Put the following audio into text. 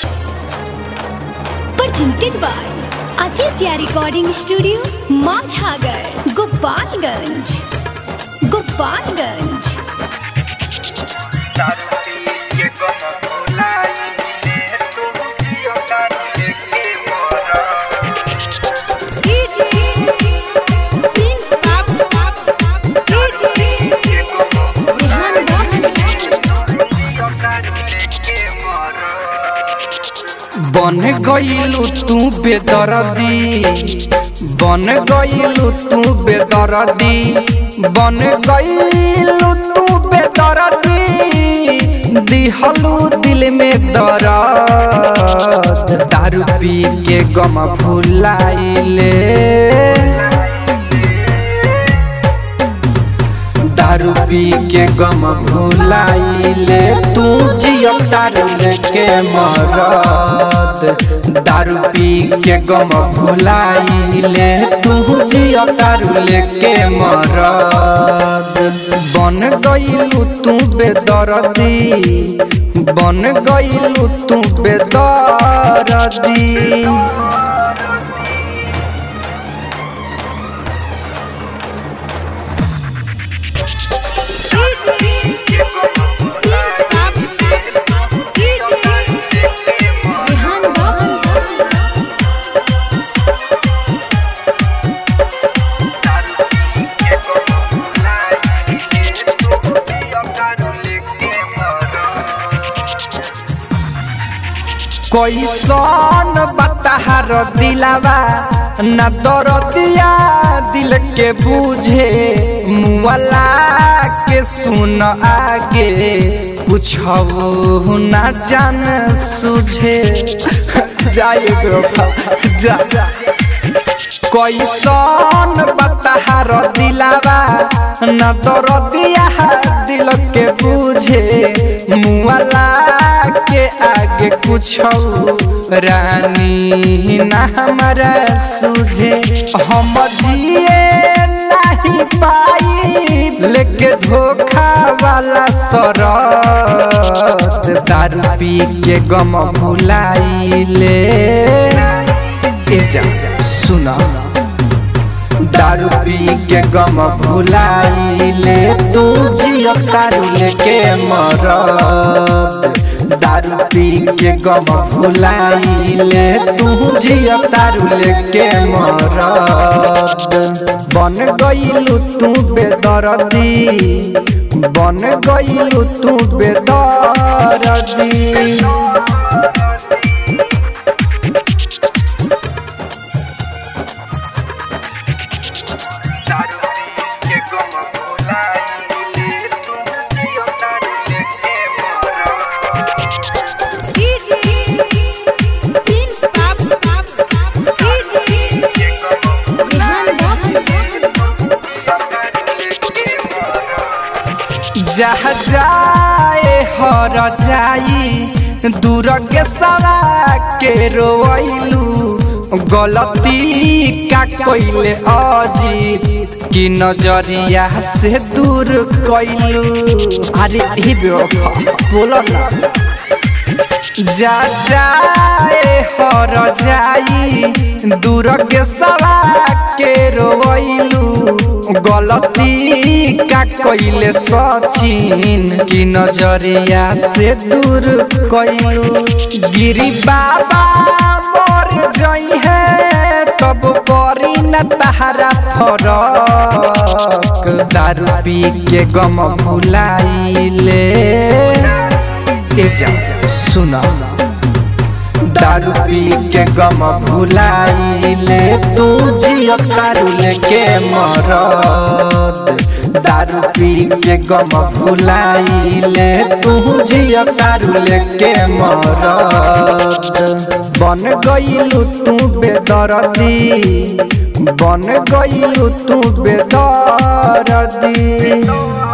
presented by Aditya Recording Studio, Majhagar, Gopalganj. Gopalganj. बन गईलू तू बेदरदी बन गईलू तू बेदरदी बन गईलू तू बेदरदी दिहलू दिल में दर्द दारू पी के गम भुलाइले दारू पी के गम भुलाइले तू जियो दारू के मरद दारू पी के गम भुलाइले तू जियो दारू के मरद बन गईलू तू बेदरदी बन गईलू तू बेदरदी कैसन बताहर दिलावा न दरदिया दिल के बूझे मुआला के सुन आगे कुछ न जान सुझे जाए जा कैसन बताहर दिलावा न दरदिया दिल के बूझे मुआला के आगे कुछ रानी ना हमारा सुझे हम जिए नहीं पाई लेके धोखा वाला सरत दारू पी के गम भुलाइले ए जा सुना दारू पी के गम भुलाइले तू जियो दारू लेके मरद दारू पी के गम भुलाइले तू जियो दारू लेके मरद बन गईलू तू बेदरदी बन गईलू तू बेदरदी जहाँ जाए हर जाई दूर के सरा के रोइलू गलती का कोइले अजीत की नजरिया से दूर कैलू अरे ही बोलो ना जा जाए हर जाई दूर के सवा के रोइलू गलती का कोइले सचिन की नजरिया से दूर कैलू गिरी बाबा मर जई है तब करी न तहरा फरक दारू पी के गम भुलाइले ए जा सुना दारू पी के गम भुलाइले तू जियो दारू लेके मरद दारू पी के गम भुलाइले तू जियो दारू लेके मरद बन गईलू तू बेदरदी बन गईलू तू बेदरदी